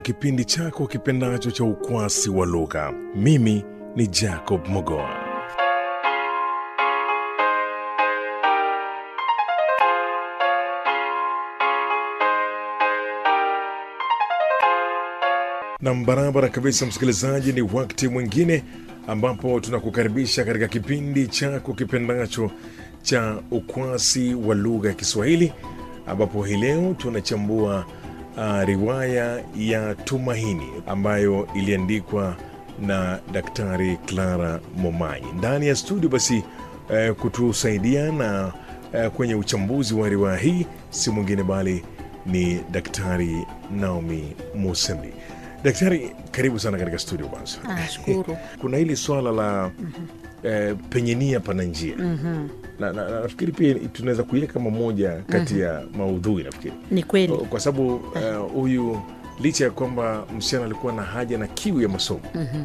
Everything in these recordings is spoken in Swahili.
kipindi chako kipendacho cha ukwasi wa lugha. Mimi ni Jacob Mogoa. Nam, barabara kabisa, msikilizaji, ni wakati mwingine ambapo tunakukaribisha katika kipindi chako kipendacho cha ukwasi wa lugha ya Kiswahili, ambapo hii leo tunachambua uh, riwaya ya Tumaini ambayo iliandikwa na Daktari Clara Momanyi. Ndani ya studio basi uh, kutusaidia na uh, kwenye uchambuzi wa riwaya hii si mwingine bali ni Daktari Naomi Musembi. Daktari, karibu sana katika studio. Kwanza Nashukuru. kuna hili swala la eh, penye nia pana njia na, na, na, nafikiri pia tunaweza kuiweka kama moja kati ya maudhui nafikiri Ni kweli. kwa sababu eh, huyu licha ya kwamba msichana alikuwa na haja na kiu ya masomo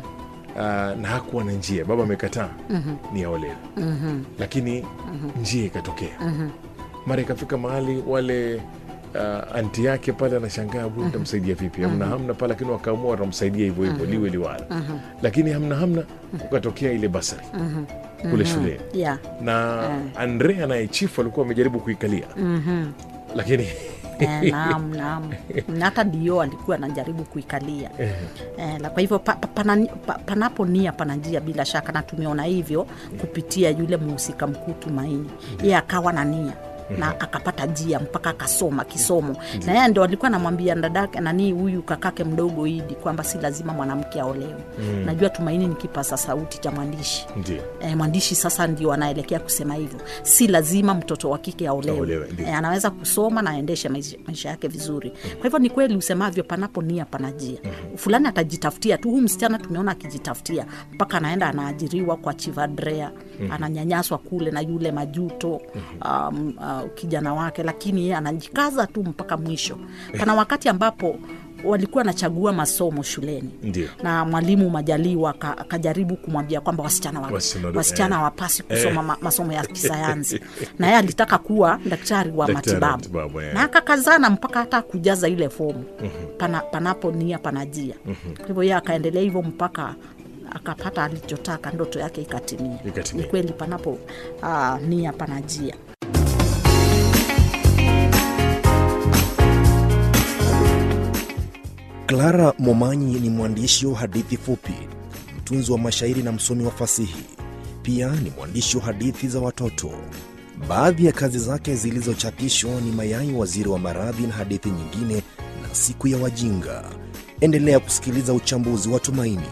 ah, na hakuwa na njia, baba amekataa ni aolewe, lakini njia ikatokea mara ikafika mahali wale uh, anti yake pale anashangaa huyu nitamsaidia vipi? Hamna hamna pale, lakini wakaamua watamsaidia hivyo hivyo liwe liwala, lakini hamna hamna, ukatokea ile basari kule shuleni Yeah. na Andrea anayechifu alikuwa amejaribu kuikalia lakini Eh, naam, naam. Na hata dio alikuwa anajaribu kuikalia eh, la kwa hivyo pa, pa, pana, pa, panapo nia pana njia bila shaka, na tumeona hivyo kupitia yule mhusika mkuu Tumaini. Yeye akawa na nia na akapata njia mpaka akasoma kisomo, na yeye ndo alikuwa anamwambia dadake nani huyu kakake mdogo Idi kwamba si lazima mwanamke aolewe. Najua Tumaini ni kipaza sauti cha mwandishi ndio E, mwandishi sasa ndio anaelekea kusema hivyo, si lazima mtoto wa kike aolewe. Aolewe, ndio. E, anaweza kusoma na aendeshe maisha, maisha yake vizuri. Kwa hivyo ni kweli usemavyo, panapo nia pana njia. Fulani atajitafutia tu. Huyu msichana tumeona akijitafutia mpaka anaenda anaajiriwa kwa Chivadrea, ananyanyaswa kule na yule majuto um, uh, kijana wake, lakini yeye anajikaza tu mpaka mwisho. Pana wakati ambapo walikuwa anachagua masomo shuleni ndio na mwalimu Majaliwa aka- akajaribu kumwambia kwamba wasichana wa, Wasichana- wasichana eh. hawapasi kusoma ma, masomo ya kisayansi na yeye alitaka kuwa daktari wa Daktari wa matibabu matibabu, eh. na akakazana mpaka hata kujaza ile fomu pana, panapo nia panajia kwa hivyo yeye akaendelea hivyo mpaka akapata alichotaka, ndoto yake ikatimia. Ikatimia. Ni kweli panapo uh, nia panajia. Clara Momanyi ni mwandishi wa hadithi fupi, mtunzi wa mashairi na msomi wa fasihi. Pia ni mwandishi wa hadithi za watoto. Baadhi ya kazi zake zilizochapishwa ni Mayai Waziri wa Maradhi na hadithi nyingine na Siku ya Wajinga. Endelea kusikiliza uchambuzi wa Tumaini.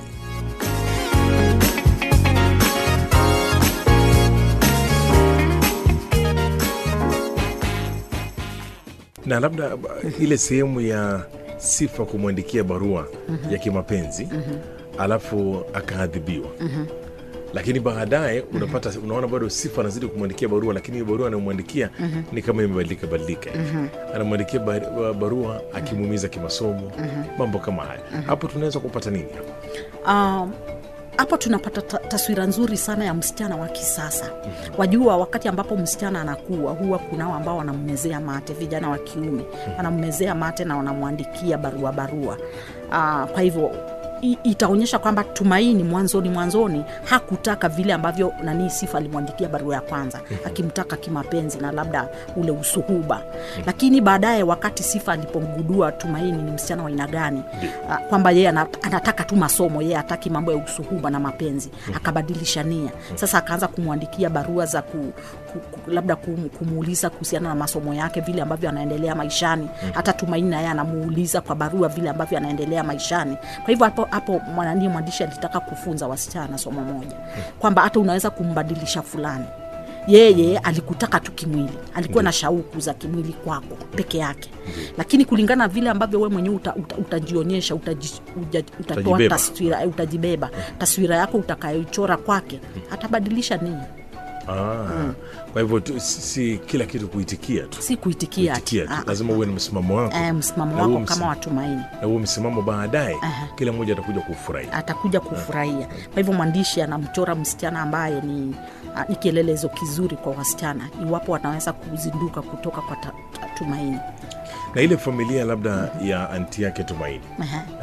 na labda ba- ile sehemu ya sifa kumwandikia barua ya kimapenzi alafu akaadhibiwa lakini baadaye unapata unaona bado sifa anazidi kumwandikia barua lakini hiyo barua anayomwandikia ni kama imebadilika badilika hivi anamwandikia bar- barua akimuumiza kimasomo mambo kama haya hapo tunaweza kupata nini hapo Um, hapo tunapata ta- taswira nzuri sana ya msichana wa kisasa. Wajua, wakati ambapo msichana anakuwa, huwa kunao ambao wanammezea mate, vijana wa kiume wanammezea mate na wanamwandikia barua barua. Uh, kwa hivyo i- itaonyesha kwamba Tumaini mwanzoni mwanzoni hakutaka vile ambavyo nani Sifa alimwandikia barua ya kwanza akimtaka kimapenzi na labda ule usuhuba, lakini baadaye wakati Sifa alipomgudua Tumaini ni msichana wa aina gani, ah, kwamba yeye ana- anataka tu masomo, yeye hataki mambo ya usuhuba na mapenzi, akabadilisha nia. Sasa akaanza kumwandikia barua za ku, ku, ku, labda kum, kumuuliza kuhusiana na masomo yake, vile ambavyo anaendelea maishani. Hata Tumaini naye anamuuliza kwa barua vile ambavyo anaendelea maishani. Kwa hivyo hapo hapo mwanani mwandishi alitaka kufunza wasichana somo moja, kwamba hata unaweza kumbadilisha fulani yeye alikutaka tu kimwili, alikuwa na shauku za kimwili kwako peke yake, lakini kulingana na vile ambavyo we mwenyewe uta, uta, utajionyesha utaji, uja, utatoa Utajibeba. taswira eh, utajibeba taswira yako utakayoichora kwake, atabadilisha nia, ah, kwa hivyo tu, si, si kila kitu kuitikia tu si kuitikia ati. kuitikia tu Ah, lazima uwe na msimamo wako eh, msimamo Na huo wako msi- kama watumaini na huo msimamo baadaye Aha. kila mmoja atakuja kufurahi atakuja kufurahia. Kwa hivyo mwandishi anamchora msichana ambaye ni, ah, ni kielelezo kizuri kwa wasichana, iwapo wanaweza kuzinduka kutoka kwa ta, ta, tumaini. na ile familia labda ya anti yake Tumaini Ehe.